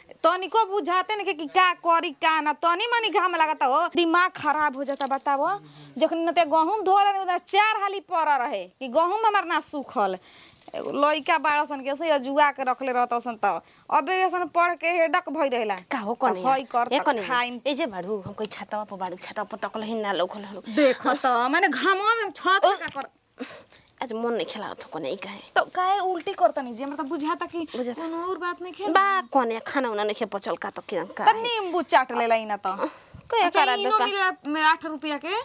तनिको बुझाते नहीं कि का करी का ना तनी मनी घाम लगता हो दिमाग खराब हो जाता बताओ जखन न ते गहूम धो रहे उधर चार हाली पड़ा रहे कि गहूम हमार ना सूखल एगो लइका बारह सन के से जुआ के रखले रहता सन त अबे ऐसन पढ़ के हेडक भई रहेला का हो कने हई कर ए त कने खाइन ए जे बाड़ू हम कोई छाता पर बाड़ू छाता पर तकल हिन्ना लौकल हलो देख त माने घामवा में छत का कर आज मन नहीं खेला तो कने ई काहे तो काहे उल्टी करतनी जे मतलब बुझाता कि बुझाता। कोनो और बात नहीं खेल बा कने खाना उना नहीं खे पचल का तो किन का त नींबू चाट लेला इना त कया अच्छा करा इनो दे मिलेला में आठ रुपया के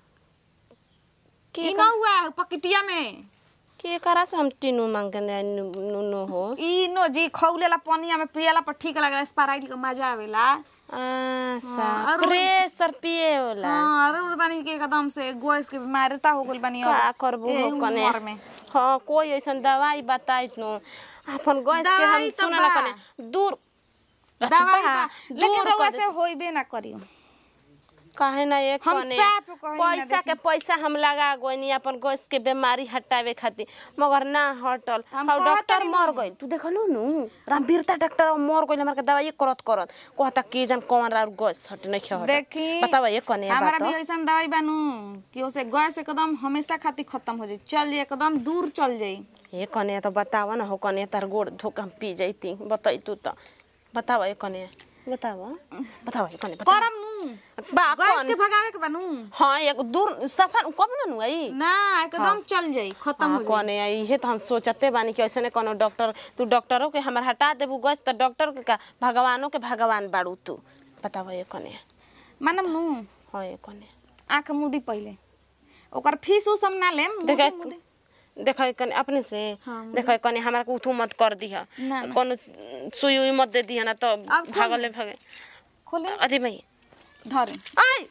के इनो हुआ है पकिटिया में के करा से हम तीनों मांगने नु नु हो इनो जी खौलेला पनिया में पियला पर ठीक लागेला स्पाराइट के मजा आवेला आसा हाँ, और- प्रेशर पिए होला हाँ अरे बानी के एकदम से गैस के बीमारीता हो गइल बानी अब। का करबू एही हो कने उमर में हाँ कोई ऐसन दवाई बताई नु अपन गैस के दवाई हम तो सुनला बा। कने दूर अच्छा दवाई बा, बा, लेकिन दूर रउआ कर से होइबे ना करियो काहे ना एक हम कने साफ कहीं ना पैसा के पैसा हम लगा गोनी अपन गैस के बीमारी हटावे खातिर मगर ना हटल हम और कहत डॉक्टर तानी मर नु। गइल तू देखलू नु रामवीरता डॉक्टर मर गइल हमरा के दवाई करत करत कहता कि जन कौन और गैस हट नहीं खे हट देखी बतावा ये कने हमारा बात भी ऐसा दवाई बानू कि उसे गैस एकदम हमेशा खातिर खत्म हो जाई चल जाई एकदम दूर चल जाई ये कने तो बतावा ना हो कने तार गोड़ धोक हम पी जैती बताई तू तो बतावा ये कने बतावा बतावा ये कने बतावा करम नू बा गैस कौन के भगावे के बानू हाँ एक दूर सफर कब ना नु आई ना एकदम चल जाई खत्म हाँ हो जाई कौने इहे तो हम सोचते बानी कि ऐसे कोनो डॉक्टर तू डॉक्टरों के हमार हटा देबू गज तो डॉक्टर के का भगवानों के भगवान बाड़ू तू बतावा ये कने मानम नू हाँ ये कने आंख मुदी पहिले ओकर फीस उस हम ना लेम देखा मुदी- मुदी। देखा कने अपने से हाँ, देखा कने हमारा को उठू मत कर दिया ना, ना। कोनो सुई उई मत दे दिया ना तो अब खोल भागले ले। भागे खोले अरे भाई धरे आई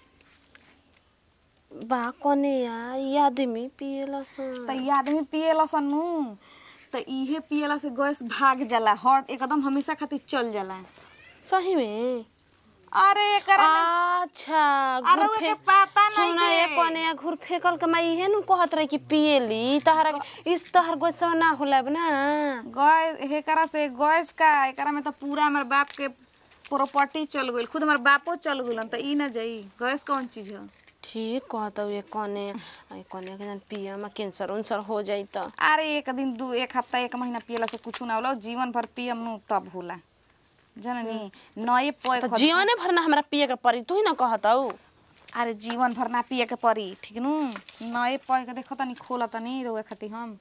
बा कने या ये आदमी पिएला सन त ई आदमी पिएला सन नू त इहे पिएला से गैस भाग जाला हट एकदम हमेशा खातिर चल जाला सही में अरे एकरा में अच्छा अरे घुर ओके फेंक पता नहीं सुना के। एक कोने घुर फेकल के मैं इहे नु कहत रही कि पिएली तहरा इस तहर गोसवा ना होला ना गैस एकरा से गैस का एकरा में तो पूरा हमार बाप के प्रॉपर्टी चल गइल खुद हमार बापो चल गइलन त ई ना जाई गैस कौन चीज है ठीक कहत ये कोने आई कोने के जन पिए में कैंसर उनसर हो जाई त अरे एक दिन दू एक हफ्ता एक महीना पियला से कुछ ना होला जीवन भर पियम नु तब होला जननी नए पोए त जीवने भर ना हमरा पिए के पड़ी तू ही ना कहत हऊ अरे जीवन भर ना पिए के पड़ी ठीक नु नए पोए के देखो तनी खोला तनी रोए खातिर हम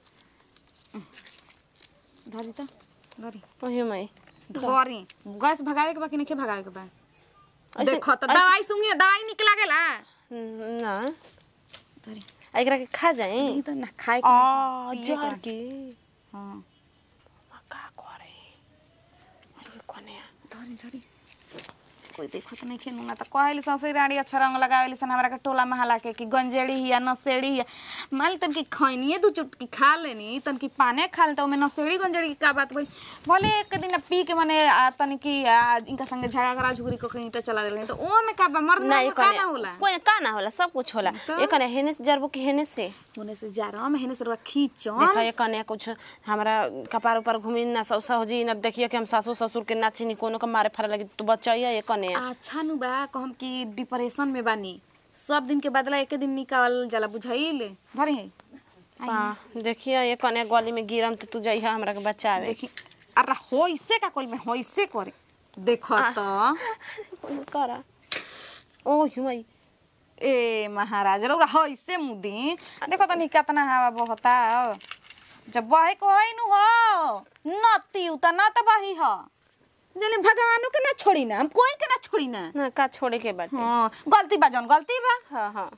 धरी त धरी ओही में धरी गैस भगावे के बा कि नहीं भगावे के बा ऐसे- देखो त दवाई सुंगी दवाई निकला गेला ना धरी एकरा के खा जाए ई त ना खाए के आ पिए के जार बा। के हाँ का करे आई कोने धरी धरी कोई देखत नहीं खेनू ना त कहली ससुर रानी अच्छा रंग लगावेली सन हमरा के टोला महला के कि गंजेड़ी हिया नसेड़ी हिया मान ली तन की खैनिए दू चुटकी खा लेनी तन की पाने खा ले त ओमे नसेड़ी गंजेड़ी की का बात भइल भले एक दिन पी के माने आ, तन की आ, इनका संगे झगड़ा झुगरी को कहीं ईंटा चला देले तो ओ में का बा मर्द ना ना ये का कने ना होला कोई का ना होला सब कुछ होला तो? ये कने हेने से जरबो कि हेने से होने से जा रहा मैं हेने से रवा खींचो देखा ये कने कुछ हमारा कपार ऊपर घूमी ना सौसा हो जी ना देखिए कि हम सासू ससुर के नाची नी कोनो के मारे फारे लगी तू बचाइए ये कने अच्छा नु बा कहम कि डिप्रेशन में बानी सब दिन के बदला एक दिन निकाल जाला बुझाइल धरे है हाँ देखिए ये कने गली में गिरम तो तू जाइए हमरा के बचावे देखी अरे होइसे का कोल में होइसे करे देखो तो करा ओ युमाई ए महाराज रौरा होइसे मुदी देखो तो नहीं कितना हवा बहता जब बहे को है नु हो नती उता ना तो बही हो जने भगवानो के ना छोड़ी ना हम कोई के ना छोड़ी ना ना का छोड़े के बाटे हाँ गलती बा जौन गलती बा हाँ हाँ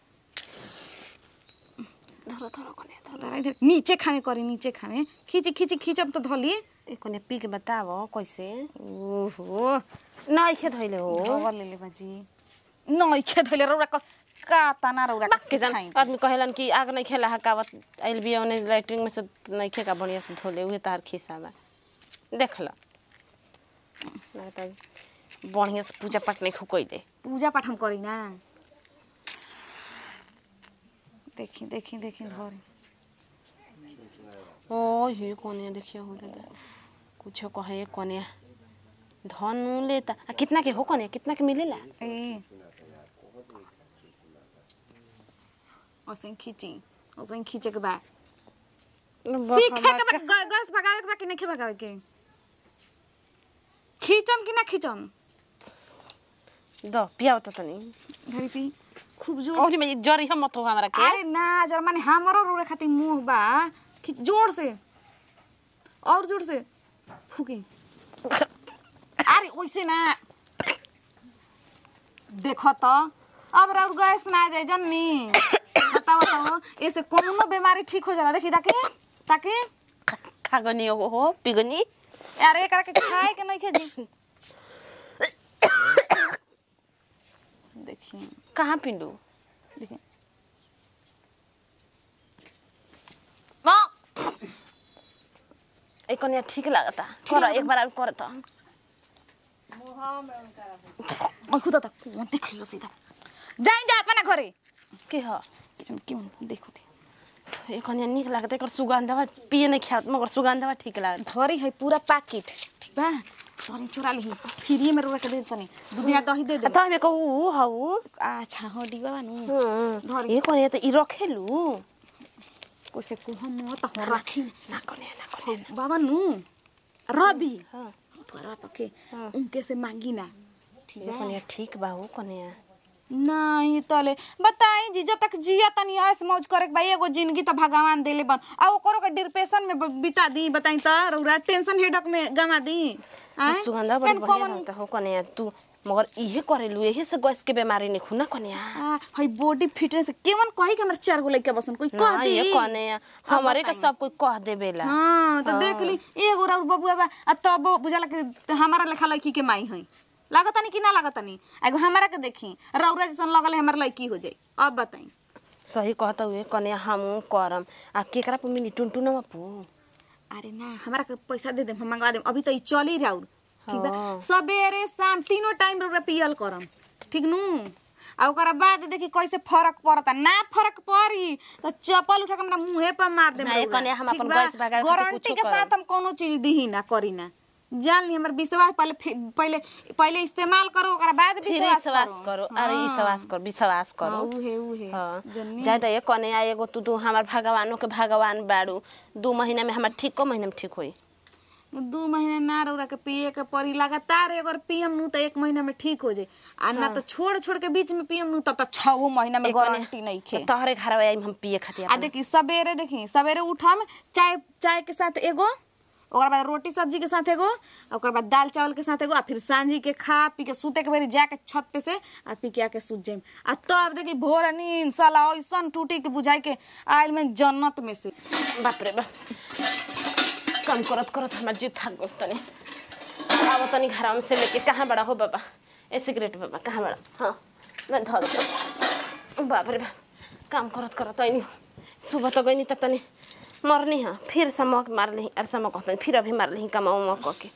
धरो धरो कने धरो तारा इधर नीचे खावे करी नीचे खावे खींची खींची खींचब तो धली ए कने पी के बतावो कैसे ओहो ना इखे धइले हो खबर ले ले बाजी नई खे धइले रौरा क का तना रौरा के के जन खाई आदमी कहेलन कि आग नहीं खेला हकावत आइल बिया ओने लैट्रिन में से नहीं खेका बढ़िया से धोले उहे तार खिसा बा देख ल ना त बढ़िया से पूजा पाठ नहीं खुकइले पूजा पाठ हम करी ना देखी देखी देखी धरे ओ हे कोने देखियो हो दादा कुछ कहे कोने धनु लेता आ कितना के हो कने कितना के मिलेला ए ओसे खींची ओसे खींचे के बाद सीखे के बाद ग- गैस भगावे के बाद कि नहीं भगावे के खींचम कि ना खींचम द पियाव त तनी घरी पी खूब जोर और में जरी हम मत हो हमरा के अरे ना जर माने हमरो रोड़े खातिर मुंह बा खींच जोर से और जोर से फूकी अरे वैसे ना देखो तो अब राउर गैस ना आ जाए जन्नी बताओ बताओ ऐसे कोनो बीमारी ठीक हो जाला देखी ताकि ताकि खागनी हो हो पिगनी यार एक के खाए के नहीं खेजी देखिए कहाँ पिंडू देखिए ए कन्या ठीक लागता कर एक बार और कर त मैं खुद तक कौन देख लो सीधा जाए जा अपना घरे के ह किचन क्यों देखो दे ए कन्या निक लागता एकर सुगंधवा पिए नहीं खात मगर सुगंधवा ठीक लागता धरी है पूरा पैकेट ठीक बा सॉरी चुरा ली फ्री में रोक के दे तनी दू दिन दही दे दे त हमे कहू हऊ अच्छा हो डिबा बानू धर ए कन्या त ई रखेलु कोसे को हम मत हो राखी ना कन्या ना कन्या बाबा नु रवि हां तोरा पके हाँ। उनके से मांगी ना ठीक ए बा कन्या ठीक बा हो कन्या नहीं तले बताई जी जब तक जिया तनी ऐस मौज करे के भाई एगो जिंदगी तो भगवान देले बन आ ओकरो के डिप्रेशन में ब- बिता दी बताई त रौरा टेंशन हेडक में गमा दी आय? सुगंधा बड़ी केन बढ़िया कौन- रहता हो कन्या तू मगर इहे करेलु एही से गैस के बीमारी नहीं खुना कन्या आ, हई बॉडी फिटनेस केवन कही के हमर चार गो लइका बसन कोई कह ना दी ये कन्या हमरे के सब कोई कह देबेला हां तो देख ली एगो राउर बबुआ बा आ तब बुझाला कि हमारा लेखा लड़की के माई हई लागतानी कि ना लागतानी एगो हमारा के देखी रौरा जैसन लगल है हमर लड़की हो जाई अब बताई सही कहता हुए कन्या हमू करम आ केकरा पे मिली टुनटुनवा पू अरे ना हमारा के पैसा दे दे हम मंगवा देम अभी तो ई चली राउर ठीक बा हाँ। सबेरे शाम तीनों टाइम रौरा पियल करम ठीक नु आ ओकरा बाद देखी कैसे फर्क पड़ता ना फर्क पड़ी तो चप्पल उठा के हमरा मुंहे पर मार देम ना, ये रउरा, कन्या हम ठीक अपन बा? गैस भगावे खातिर गारंटी कुछो के करम। साथ हम कोनो चीज दीही ना करी ना जान ली हमर विश्वास पहले फि- पहले पहले इस्तेमाल करो ओकरा बाद फिर विश्वास विश्वास करो अरे हाँ। विश्वास कर विश्वास हाँ, करो उहे उहे हाँ जन्नी जाए त ये कन्या एगो तू तू हमार भगवानों के भगवान बाड़ू दू महीना में हमार ठीक को महीना में ठीक होई दू महीना ना रौरा के पिए के पड़ी लगातार अगर पियम नु तो एक महीना में ठीक हो जाए आ ना तो छोड़ छोड़ के बीच में पियम नु तब तो छओ महीना में एक कन्या- गारंटी नहीं खे तोहरे घर में हम पिए खातिर आ देखी सवेरे देखी सवेरे उठम चाय चाय के साथ एगो ओकर बाद रोटी सब्जी के साथ एगो ओकर बाद दाल चावल के साथ एगो आ फिर सांझी के खा पी के सूते के बेरी जाके छत पे से आ पी के आके सूत जाइम आ तब देखी भोर नींद साला ऐसन टूटी के बुझाई के आयल में जन्नत में से बाप रे बाप काम करत करत हमार जीव थक गल तनी अब तनी घर से लेके कहाँ बड़ा हो बाबा ए सिगरेट बाबा कहाँ बड़ा हाँ मैं धर दो। बाप रे बाप काम करत करत ऐनी सुबह तो गई त तनी मरनी हाँ फिर समक मार ली अरे समक कहतनी फिर अभी मार ली कमा उमा कह के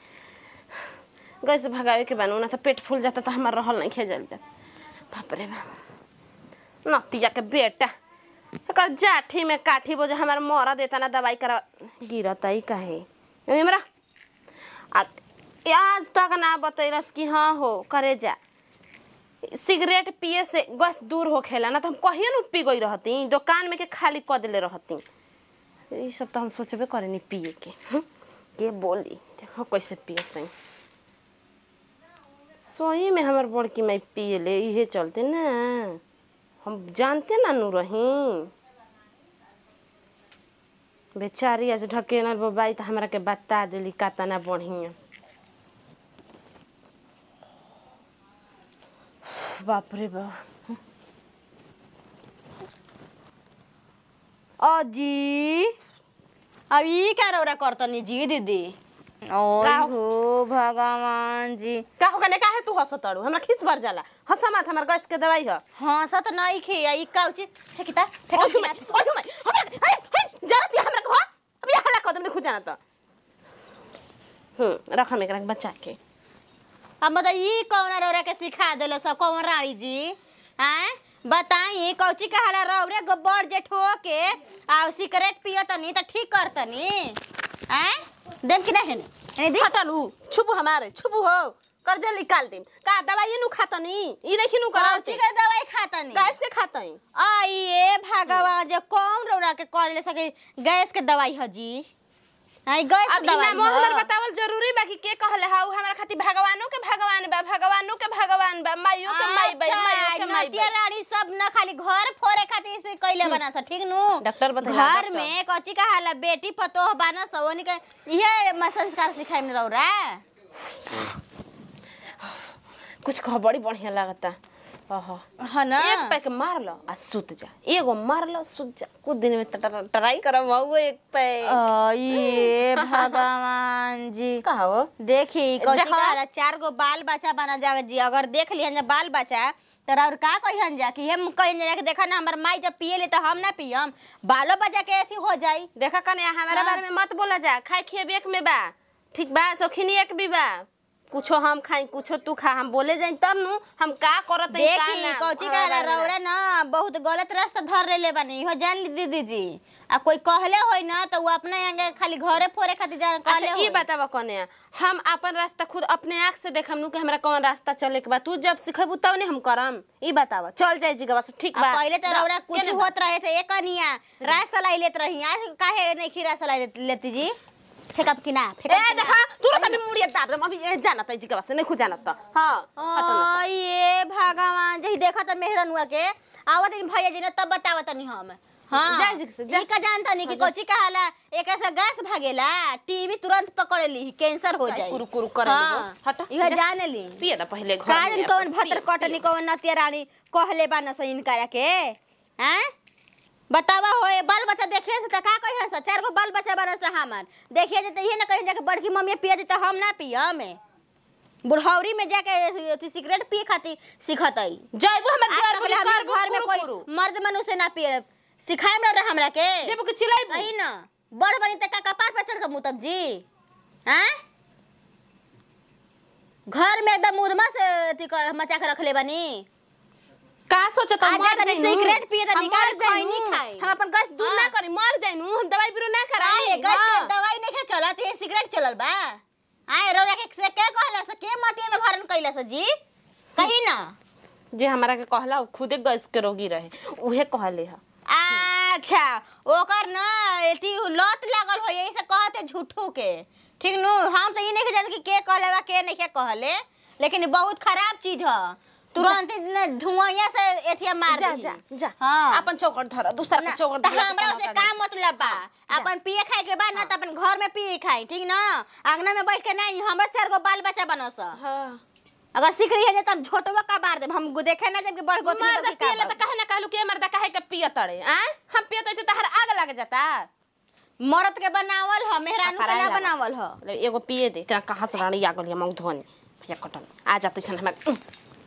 गैस से भगावे के बनू ना तो पेट फूल जाता तो हमार रहल नहीं खेजल जात बाप रे बाप नतिया के बेटा एकर जाठी में काठी बोझ हमार मोरा देता ना दवाई करा गिरता ही काहे हमरा आ आज तक ना बतैलस कि हाँ हो करे जा सिगरेट पिए से गैस दूर हो खेला ना तो हम कहिए न पी गई रहती दुकान में के खाली क देले रहती ये सब तो हम सोचबे करे नहीं पिए के हं? के बोली देखो कैसे पिए सोई में हमार बड़की माई पिए ले इहे चलते ना हम जानते ना नु रही बेचारी आज ढकेनल बाई तो हमरा के बता देली कातना बढ़िया बाप रे बाप अजी अब ई क्या रौरा करतनी जी दीदी ओय का? हो भगवान जी का हो गने काहे तू हंसतड़ू हमरा खिस भर जाला हंसा मत हमर गैस के दवाई ह हाँ सत नहीं खे ई काउची फेकिता फेका ओठू में ओठू में हमरा हे हे जरा ती हमरा को अब ये हला कदम देखु जाना तो हम्म रख हम एकरा के बचा के अब मतलब ई कौन रौरा के सिखा देलो सब कौन रानी जी हैं बताई कौची कहाला रौरे गोबर जे ठोके आ सिगरेट पियो तनी त ठीक करतनी हैं देम कि नहीं नहीं दी हटलू छुपू हमारे छुपू हो कर्जा निकाल देम का दवाई नु खातनी ई नहीं नु कौची करौची के दवाई खाता नहीं गैस के खातई आई ए भगवान जे कौन रौरा के कह ले सके गैस के दवाई ह जी आई गैस अब के दवाई इनामो हमर ह। बतावल जरूरी बा कि के कहले हाउ हमरा खातिर भगवानो के भगवान बा भगवानो के भगवान बा माइयो के माई बा अच्छा, माइयो के माई नतिया बा रानी सब न खाली घर फोरे खातिर से कइले बना स ठीक नु डॉक्टर बतैला, घर डॉक्टर। में कची का हाला बेटी पतोह बना स ओनी के इहे म संस्कार सिखाई में रौरा कुछ कह बड़ी बढ़िया लागता ओहो ह न एक पैक मार लो आ सुत जा एगो मार लो सुत जा कुछ दिन में ट- ट्राई करब मऊ एक पैक ये भगवान जी कहा हो देखी कची देखो। का हाला चार गो बाल बच्चा बना जा जी अगर देख लिहन जा बाल बच्चा तो और का कहिहन जा कि हम कहिन जा कि देखा ना हमर माई जब पिए ले तो हम ना पियम बालो बच्चा के ऐसी हो जाई देखा कने हमारा हाँ। बारे में मत बोला जा खाए खिए एक में बा ठीक बा सौखिनी एक भी बा कुछो हम खाई कुछो तू खा हम बोले जाई तब नु हम का करत हई, का देखी ना, कौची हमारा कहला बारे में। रौरा ना बहुत गलत रास्ता धर ले बानी हो जान ली दीदी जी आ कोई कहले होई ना तो वो अपने आगे खाली घरे फोरे खातिर जान कहले अच्छा होई ई बतावा कने हम अपन रास्ता खुद अपने आँख से देखम नु कि हमरा कौन रास्ता चले के बा तू जब सिखेबू तब ने हम करम ई बतावा चल जाए जी बस ठीक आ बा पहले तो ना, रौरा कुछ केने बा? होत रहे थे एक अनिया राय सलाई लेत रही आज काहे नहीं खीरा सलाई लेत- लेती जी फेकब कि ना ए फेकब कि देखा ना? तू रखा भी मुड़िया दाब दम अभी ए, जानत है जी के बस नहीं खुद जानत त हां हटन आ, ये भगवान जही देखा तो मेहरनुआ के आवत इन भैया जी ने तब बतावत नहीं हम हाँ जा जी से, जा। ई का जानता नहीं कि कोची कहाला एक ऐसा गैस भागेला टीवी तुरंत पकड़ ली कैंसर हो जाए कुरु कुरु करे हाँ, हट इहो जान ली पिए दा पहले घर काजन में कौन अपन, भतर पिए, कटनी पिए। कौन नतिया रानी कहले बा न सइन करे के हैं बतावा होए बाल बच्चा देखिए से त का कहिन से चार गो बाल बच्चा बना से हमर देखिए जे त ये न कहिन जाके बड़की मम्मी पिए दे त हम ना पियम बुढ़ौरी में जाके अथी सिगरेट पिए खातिर सिखतई जइबू हमर आज घर तक में हमर घर में कोई मर्द मनुष्य ना पिए सिखाए में रहा हमरा के जेबू के चिल्लाइबू कही न बड़ बनी त का कपार पर चढ़ के मुतब जी हैं घर में एकदम मुदमा से अथी कर मचा के रखले बनी का सोचत आज मर तनी जाइनू सिगरेट पिए त हम निकाल मर जाइनू। खैनी खाई। हम अपन गैस दूर ना हाँ। करी मर जाइनू हम दवाई बिरो ना काहे कराई गैस के हाँ। दवाई नहीं चलत ये सिगरेट चलल बा आए रौरा के से के कहला से के मतिया में भरन कैला से जी कही ना जे हमरा के कहला उ खुदे गैस के रोगी रहे उहे कहले ह अच्छा ओकर ना एती लत लागल हो यही से कहते झूठू के ठीक नु हम तो ये नहीं जानत कि के कहले बा के नहीं के कहले लेकिन ई बहुत खराब चीज ह तुरंत धुआं से एथिया मार जा दी जा जा हाँ अपन चौकट धर दूसरा के चौकट त धर हमरा से का मतलब बा अपन पिए खाए के बा ना त अपन घर में पिए खाई ठीक ना आंगना में बैठ के नहीं हमरा चार गो बाल बच्चा बनस हां अगर सीख रही है तब छोटवा का बार देब हम देखे ना जब कि बड़ गोतनी मर्दा बड़की का पियला बार। त कहे ना कहलू के मर्दा काहे के पिय तड़े आ हम पियत त तहर आग लग जाता मरद के बनावल ह मेहरानू के पकड़ाए ना लागल। बनावल ह ले एगो पिए दे का कहां से रानी आ गलिया मऊ धोनी भैया कटल आ जा तैसन हमरा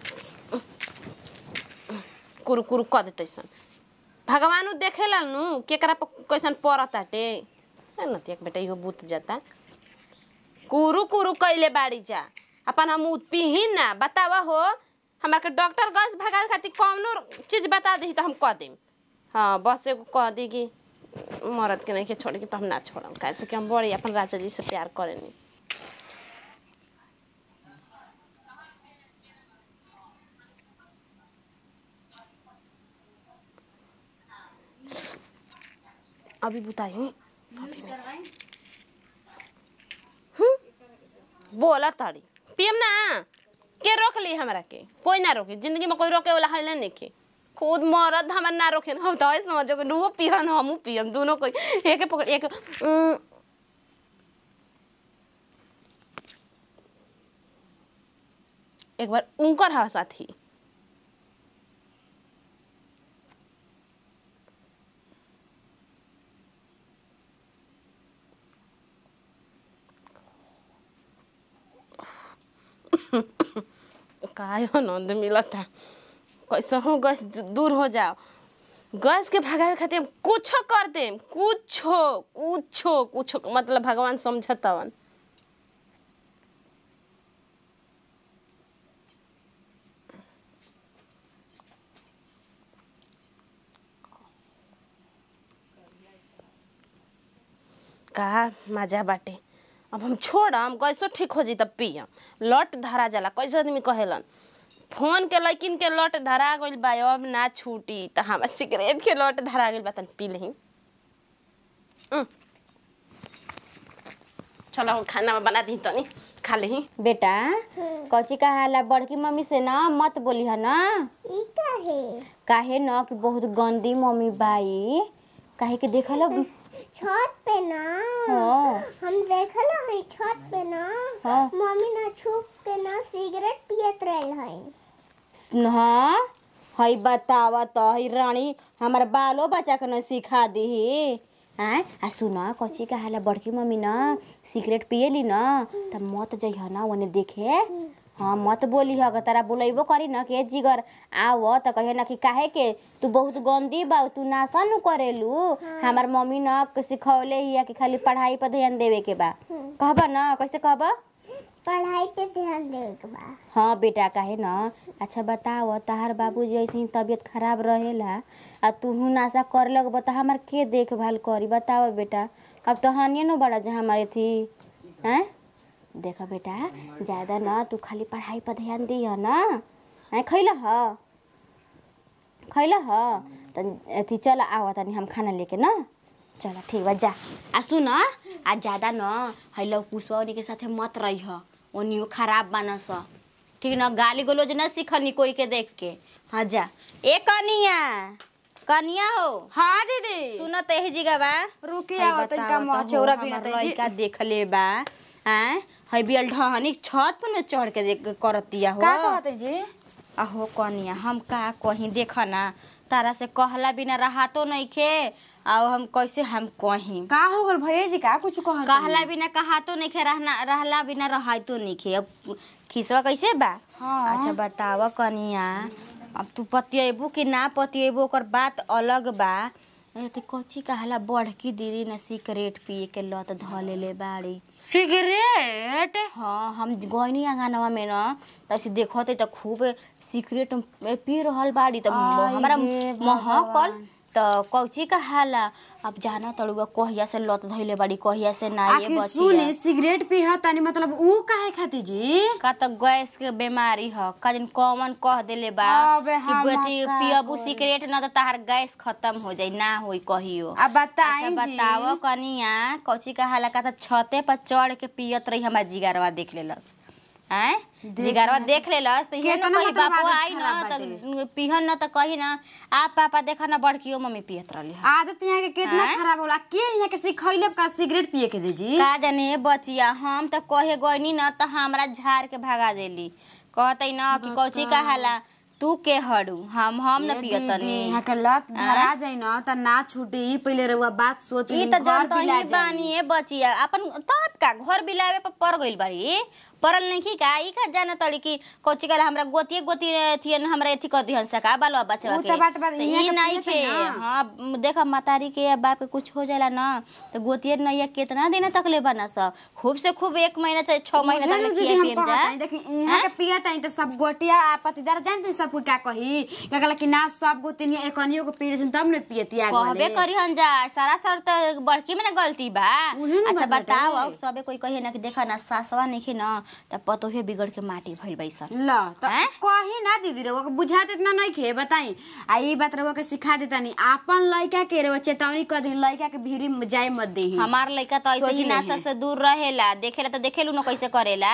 कुरु कुरु क दे तैसन भगवानु देखेला नु केकरा पर कैसन पड़त आटे नती एक बेटा इहो बूत जाता कुरु कुरु कैले बाड़ी जा अपन हम पिहिन ना बतावा हो हमरा के डॉक्टर गैस भगावे खातिर कौनो चीज बता दही तो हम कह देम हाँ बस एगो कह दी कि मरद के नहीं के छोड़ के तो हम ना छोड़म कैसे कि हम बड़ी अपन राजा जी से प्यार करेनी अभी बताई अभी नहीं। हम्म? बोला ताड़ी पियम ना के रोक ली हमरा के कोई ना रोके जिंदगी में कोई रोके वाला है नहीं के खुद मरद हमर ना रोके हम तो ऐसे समझो कि नुहो पियन हमू पियम दोनों कोई एक पकड़ एक उम, एक बार उनकर हा साथी काय आनंद मिलता कैसे हो गैस दूर हो जाओ गैस के भगावे खातिर हम कुछो कर देम कुछो कुछो कुछो मतलब भगवान समझतवन का मजा बाटे अब हम छोड़म कैसो ठीक हो जी तब पियम लट धरा जाला कैसे आदमी कहेलन फोन के लैकिन के लट धरा गइल बा अब ना छूटी त हम सिगरेट के लट धरा गइल बा तन पी लही चलो हम खाना बना दी तनी खा लही बेटा कची कहाला बड़की मम्मी से ना मत बोली है ना ई काहे काहे न कि बहुत गंदी मम्मी बाई काहे के देखल छत पे ना हाँ हम देखल हई छत पे ना हाँ। मम्मी ना छुप के ना सिगरेट पियत रहल हई हाँ हई बतावा तो हई रानी हमार बालो बच्चा के न सिखा दीही आय आ सुन कची कहाला बड़की मम्मी न सिगरेट पियली न त मत जइह न ओने देखे हाँ मत बोली ह अगर तारा बोलैबो करी न के जिगर आव त कहे न कि काहे के तू बहुत गंदी बा तू नासा नु करेलू हमार मम्मी न सिखौले हिया कि खाली पढ़ाई पर ध्यान देवे के बा कहबा न कैसे कहबा पढ़ाई पे ध्यान देवे के बा हाँ बेटा काहे न अच्छा बताओ तहार बाबूजी ऐसे ही तबीयत खराब रहेला आ तूहू नाशा कर लगब त हमार के देखभाल करी बताओ बेटा अब तो हनिए न बड़ा जहाँ हमारे थी हैं देखो बेटा ज्यादा न तू खाली पढ़ाई पर ध्यान दिह न हैं खैला ह खैला ह त अथी चल आव तनी हम खाना लेके न चल ठीक बा जा आ सुन आ ज्यादा न हैलो पुष्पा ओनी के साथे मत रही ह ओनियो खराब बानस ठीक न गाली गलोज न सीखनी कोई के देख के हाँ जा ए कनिया कनिया हो हाँ दीदी सुन त एही जगह बा रुकी हई आवा बतावा तनिका त मुँह हो, चौरा हमर बिना तनी लइका देख ले बा हैं हई बियल ढहनी छत पर न चढ़ के देख करतिया हो का कहते जी अहो कनिया हम का कहीं देख ना तारा से कहला बिना रहातो नइखे आओ हम कैसे हम कहीं का हो गल भैया जी का कुछ कह कहला बिना कहातो नइखे रहना रहला बिना रहातो नइखे अब खिसवा कैसे बा हाँ। अच्छा बताव कनिया अब तू पतियेबू कि ना पतियेबू ओकर बात अलग बा ते कच्ची कहला बढ़की दीदी न सिगरेट पिए के लत ध लेले बाड़ी सिगरेट हाँ हम गइनी आंगनवा में न त ऐसे देखते त खूब सिगरेट पी रहल बाड़ी त आय हमरा हे महकल त कौची कहाला अब जाना तड़ुआ कहिया से लत धइले बाड़ी कहिया से ना ये आखिर सुने बचिया सिगरेट पी तानी मतलब ऊ काहे खाती जी का त गैस के बीमारी ह का दिन कॉमन कह देले बा अबे कि हम बेटी का पियबू करी? सिगरेट न त तार गैस खत्म हो जाई ना होई कहियो अब बताई अच्छा जी बताओ कनिया कौची कहाला का त छते पर चढ़ के पियत रही हमार जिगरवा देख लेलस हैं जिगरवा देख लेलस तो ये न केतना कही मतलब बापू आदत आई खराब न बाटे। त पिहन न त कही न आप पापा देखा न बड़कियो मम्मी पियत रहली ह आदत यहाँ के कितना हैं? खराब होला के यहाँ के सिखैले का सिगरेट पिए के दे जी का जाने बचिया हम त कहे गइनी न त हमरा झाड़ के भगा देली कहतै न कि कौची कहाला तू के हड़ू हम हम न ए पियतनी दीदी, यहाँ के लत धरा जाई न त ना छूटे ई पहिले रउआ बात सोच ई ली, त घर जनता पिला ही जाई। बानी है बचिया अपन तब का घर बिलावे पर पड़ गइल बारी पड़ल नहीं की का ई का जाना तड़ी की कोची कल हमरा गोतिए गोती थियन हमरा एथी कर दिहन सका बालो बच्चा ऊ के त बात बात त इहाँ ई के नहीं पियत के है ना। हां देखा मतारी के या बाप के कुछ हो जाला ना तो गोतिए नैया कितना दिन तक ले बना स खूब से खूब एक महीना से 6 महीना तक ले उहे न खिया दीदी हम पियम जा कहत हई, देखी यहाँ के पियत हई त सब गोटिया आ पतिदार जानते सब कोई का कही का कहला कि ना सब गोतिनी एकनियो को पी तब न पियतिया कहबे करी हन जा सारा सर त बड़की में ना गलती बा उहे न अच्छा बात बाटे। बताओ अब सबे कोई कहे ना कि देखा ना सासवा नहीं न त पतोहे बिगड़ के माटी भइल बैसन ल त हैं? कही ना दीदी रउआ के बुझात इतना नहीं खे बताई आ ई बात रउआ के सिखा देता नहीं आपन लइका के रउआ चेतावनी कर दी लइका के भीरी में जाए मत देही हमार लइका तो ऐसे सोच ही ले नासा हैं। से दूर रहेला देखेला तो देखेलू न कैसे करेला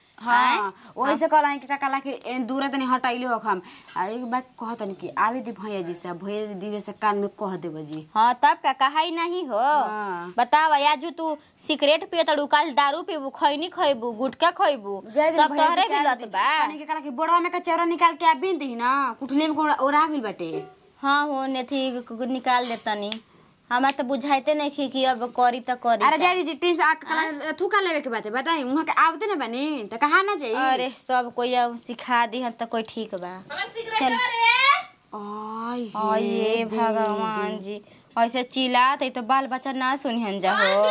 हाँ वही से कहला कि का कहला कि ए, दूर तनी हटाइले हो हम आ एक बात कहतनी कि आवे दी भैया जी से भैया जी धीरे से कान में कह देबो जी हाँ तब का कहाई नहीं हो हाँ। बताव याजू तू सिगरेट पिए तड़ू काल दारू पीबू खैनी खैबू गुटका खैबू जय दी सब भैया तोहरे जी भी के लत बा कहनी कि कहला कि बोड़वा में का चौरा निकाल के आ बिन दी ना कुटले में कोड़ा ओरा गेल बाटे हाँ हो नेथी निकाल देतनी हमार तो बुझाइते नहीं कि कि अब करी त करी अरे त। जय जी तीन से आ कहला थू का लेवे के बात है बताई वहां के आवते ना बनी त कहा ना जाई अरे सब कोई अब सिखा दी तो कोई ठीक बा चल आय ये भगवान जी ऐसे चिल्लात है तो बाल बच्चा ना सुनिहन जा हो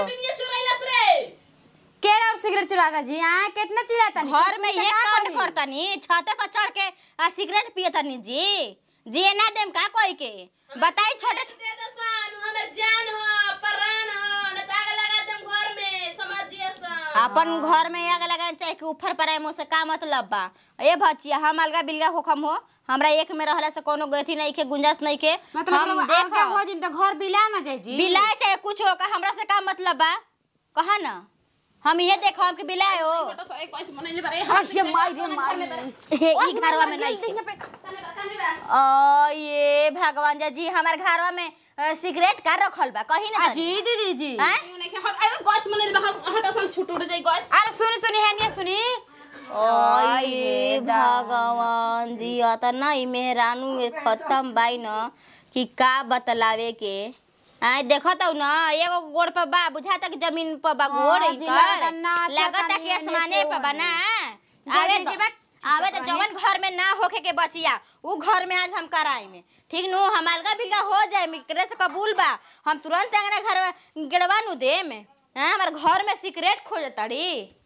के और सिगरेट चुराता जी आ कितना चिल्लाता नी? घर में किसने ये का कांड करी? करतनी छते पर चढ़ के आ सिगरेट पियतनी जी जी ना देम का कोई के बताई छोटे दे दो सन हमर जान हो प्राण हो न ताग लगा दम घर में समझिए सन अपन घर में आग लगाए चाहे कि ऊपर पर आए मुझसे का मतलब बा ए भचिया हम अलगा बिलगा होखम हो हमरा एक में रहला से कोनो गति नहीं के गुंजाइश नहीं के मतलब हम हम देखा देखो हो जिम तो घर बिला ना जाए जी बिलाए चाहे कुछ हो का हमरा से का मतलब बा कहा ना हम ये देखो हम के बिलाए हो अरे माई रे माई ई घरवा में नहीं ओ ये भगवान जा जी हमार घरवा में अ, सिगरेट का रखल बा कहीं ना जी दीदी जी हैं? अरे सुनी सुनी है नहीं सुनी ओ ये भगवान जी अतना ई मेहरानू ये खत्म बाई न कि का बतलावे के आय देखत हूँ ना एगो गोड़ पर बा बुझाता कि जमीन पर बा गोड़ हाँ ई जी, कर। लगता नाचा लगता तानी कि एने आसमाने से पर बा ओने। ना आवे जी, तो जी, बा- आवे तो जवन घर में ना होके के बचिया उ घर में आज हम कराई में ठीक नु हम अलगा बिलगा हो जाए मिकरे से कबूल बा हम तुरंत अंगना घर में गिड़वा नु दे में हैं हमारे घर में सिगरेट खोजताड़ी